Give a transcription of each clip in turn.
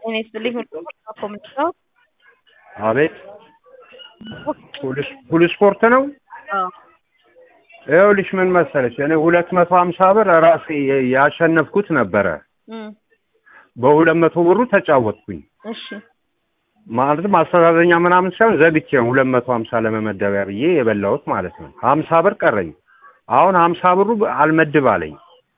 ጤና ይስጥልኝ ኮሚኒቲ አቤት ሁሉ ስፖርት ነው። አዎ ይኸውልሽ ምን መሰለሽ እኔ ሁለት መቶ ሀምሳ ብር ራሴ ያሸነፍኩት ነበረ። እም በሁለት መቶ ብሩ ተጫወትኩኝ እሺ ማለትም አስተዛዘኛ ምናምን ሳይሆን ዘግቼ ነው ሁለት መቶ ሀምሳ ለመመደቢያ ብዬ የበላሁት ማለት ነው። ሀምሳ ብር ቀረኝ። አሁን ሀምሳ ብሩ አልመድብ አለኝ።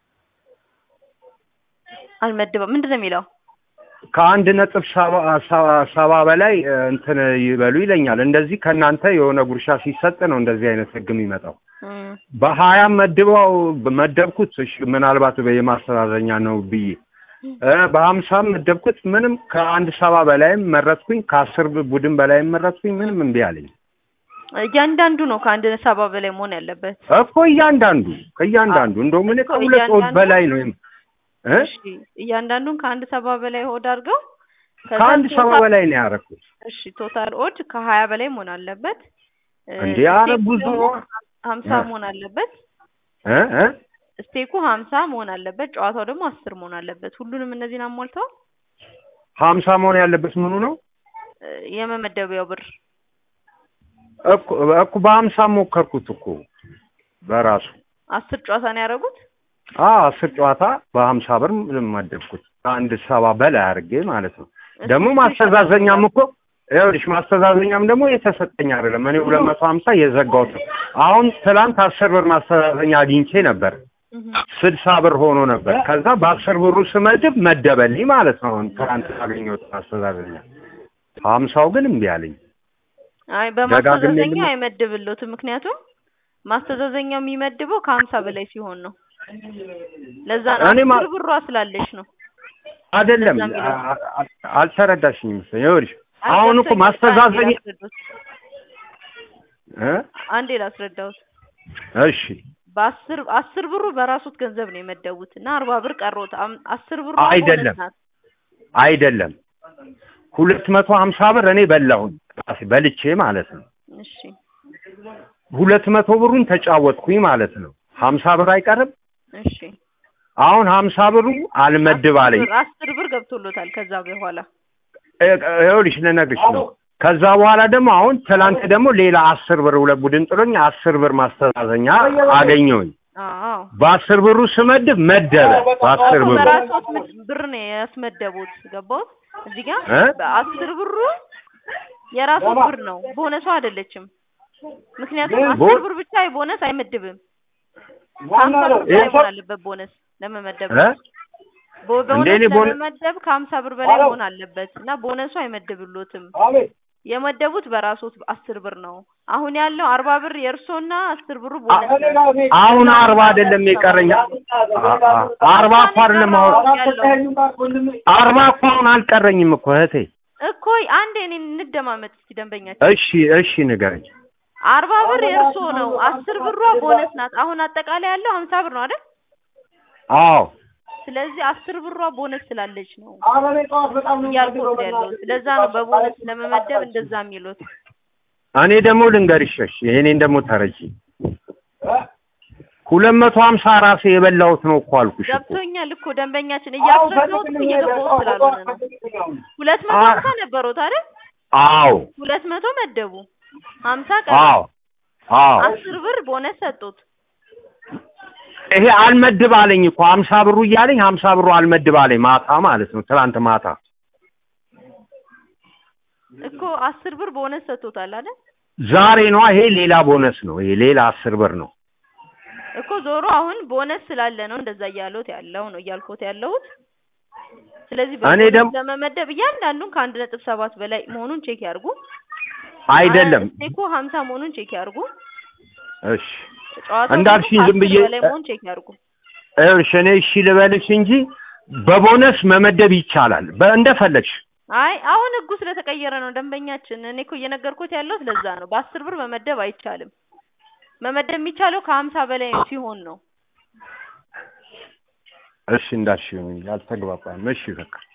አልመድበው ምንድን ነው የሚለው? ከአንድ ነጥብ ሰባ ሰባ- ሰባ በላይ እ, እንትን ይበሉ ይለኛል። እንደዚህ ከእናንተ የሆነ ጉርሻ ሲሰጥ ነው እንደዚህ አይነት ህግ የሚመጣው። እም በሀያም መድበው መደብኩት። እሺ ምናልባት የማስተዛዘኛ ነው ብዬ እ በሀምሳም መደብኩት። ምንም ከአንድ ሰባ በላይም መረጥኩኝ። ከአስር ቡድን በላይም መረጥኩኝ። ምንም እምቢ አለኝ እያንዳንዱ ነው ከአንድ ሰባ በላይ መሆን ያለበት። እኮ እያንዳንዱ ከእያንዳንዱ እንደውም እኔ እኮ ከሁለት ወር እያንዳንዱ- በላይ ነው የም- እ እሺ እያንዳንዱን ከአንድ ሰባ በላይ ሆድ አድርገው ከዛ ከአንድ ሰባ ቶታል- በላይ ነው ያደረኩት። እሺ ቶታል ኦድ ከሀያ በላይ መሆን አለበት። እ, እንዴ ኧረ ስቴኩ ብዙ ደግሞ ነው። ሀምሳ እ። መሆን አለበት። እ እ ስቴኩ ሀምሳ መሆን አለበት። ጨዋታው ደግሞ አስር መሆን አለበት። ሁሉንም እነዚህን አሟልተው ሀምሳ መሆን ያለበት ምኑ ነው? እ፣ የመመደቢያው ብር እኮ እኮ በሀምሳ ሞከርኩት እኮ በራሱ አስር ጨዋታ ነው ያደረጉት። አ አስር ጨዋታ በሀምሳ ብር መደብኩት ከአንድ ሰባ በላይ አድርጌ ማለት ነው። ደግሞ ማስተዛዘኛም እኮ ይኸውልሽ ማስተዛዘኛም ደግሞ የተሰጠኝ አይደለም። እኔ ሁለት መቶ ሀምሳ የዘጋሁት ነው። አሁን ትላንት አስር ብር ማስተዛዘኛ አግኝቼ ነበር። እህ፣ ስልሳ ብር ሆኖ ነበር። ከዛ በአስር ብሩ ስመድብ መደበልኝ ማለት ነው። አሁን ትላንት ያገኘሁት ማስተዛዘኛ ሀምሳው ግን እምቢ አለኝ። አይ ደጋግሜ በማስተዛዘኛ ልም- አይመድብሎትም። ምክንያቱም ማስተዛዘኛው የሚመድበው ከሀምሳ በላይ ሲሆን ነው። ለዛ ነው እኔ ማ- አስር ብሯ ስላለች ነው። አይደለም እንደዛ የሚለው። አ- አ- አልተረዳሽኝም መሰለኝ። ይኸውልሽ አይ አሁን እኮ ገብቶኛል። ማስተዛዘኛ አንዴ ላስረዳዎት። እ አንዴ ላስረዳዎት። እሺ በአስር አስር ብሩ በራሱት ገንዘብ ነው የመደቡት እና አርባ ብር ቀሮት አም- አስር ብሩ አይደለም። አይደለም ሁለት መቶ ሀምሳ ብር እኔ በላሁኝ ራሴ በልቼ ማለት ነው። እሺ ሁለት መቶ ብሩን ተጫወትኩኝ ማለት ነው። ሀምሳ ብር አይቀርም። እሺ አሁን ሀምሳ ብሩ አልመድብ አለኝ። አስር ብር- አስር ብር ገብቶሎታል። ከዛ በኋላ እ- ይኸውልሽ ልነግርሽ ነው። ከዛ በኋላ ደግሞ አሁን ትላንት ደግሞ ሌላ አስር ብር ሁለት ቡድን ጥሎኝ አስር ብር ማስተዛዘኛ አገኘሁኝ። አዎ በአስር ብሩ ስመድብ መደበ በአስር እኮ ብሩ በራስዎት ምድ- ብር ነው ያስመደቡት። ገባዎት? እዚህ ጋር እ? በአስር ብሩ የራስዎት ብር ነው፣ ቦነሱ አይደለችም። ምክንያቱም አስር ቦ- ብር ብቻ ቦነስ አይመድብም። ከሀምሳ ብር በላይ መሆን አለበት ቦነስ ለመመደብ እ? ቦ- እንዴ ቦነስ እኔ ቦነ- ለመመደብ ከሀምሳ ብር በላይ መሆን አለበት እና ቦነሱ አይመድብሎትም። የመደቡት በራስዎት አስር ብር ነው። አሁን ያለው አርባ ብር የእርሶና አስር ብሩ ቦነስ ነው። አሁን አርባ አይደለም የቀረኝ አ- አ- አርባ እኮ አይደለም አሁን አርባ እኮ አሁን አልቀረኝም እኮ እህቴ። እኮ አንዴ እኔ እንደማመጥ እስኪ ደንበኛችን እሺ እሺ ንገረኝ። አርባ ብር የእርሶ ነው። አስር ብሯ ቦነስ ናት። አሁን አጠቃላይ ያለው ሀምሳ ብር ነው አይደል? አዎ ስለዚህ አስር ብሯ ቦነስ ስላለች ነው እያልኩት ያለው። ስለዛ ነው በቦነስ ለመመደብ እንደዛ የሚሉት። እኔ ደግሞ ልንገርሽ፣ እሺ ይሄኔን ደግሞ ተረጂ። ሁለት መቶ ሀምሳ ራሴ የበላሁት ነው እኮ አልኩሽ እኮ። ገብቶኛል እኮ ደንበኛችን እያስረዳሁት እኮ እየገባሁት ስላልሆነ ነው። ሁለት መቶ አ- ሀምሳ ነበሩት አይደል? አዎ ሁለት መቶ መደቡ ሀምሳ ቀረ። አዎ አዎ አስር ብር ቦነስ ሰጡት። ይሄ አልመድብ አለኝ እኮ ሀምሳ ብሩ እያለኝ ሀምሳ ብሩ አልመድብ አለኝ ማታ ማለት ነው። ትናንት ማታ እኮ አስር ብር ቦነስ ሰጥቶታል አይደል? ዛሬ ነው ይሄ ሌላ ቦነስ ነው። ይሄ ሌላ አስር ብር ነው። እኮ ዞሮ አሁን ቦነስ ስላለ ነው እንደዛ እያሉት ያለው ነው እያልኩት ያለሁት። ስለዚህ እኔ በቦነስ ደግሞ- ለመመደብ እያንዳንዱን ከአንድ ነጥብ ሰባት በላይ መሆኑን ቼክ ያርጉ። አይደለም እኮ ሀምሳ መሆኑን ቼክ ያርጉ። እሺ ጨዋታው እንዳልሽኝ ደግሞ ዝም ብዬ- ከአስር በላይ መሆኑን ቼክ ያርጉ። እሺ እኔ እሺ ልበልሽ እንጂ በቦነስ መመደብ ይቻላል። በእንደፈለግሽ አይ አሁን ህጉ ስለተቀየረ ነው ደንበኛችን። እኔ እኮ እየነገርኩት ያለሁት ለዛ ነው። በአስር ብር መመደብ አይቻልም። መመደብ የሚቻለው ከሀምሳ በላይ ሲሆን ነው። እሺ እንዳልሽ ያልተግባባን እሺ በቃ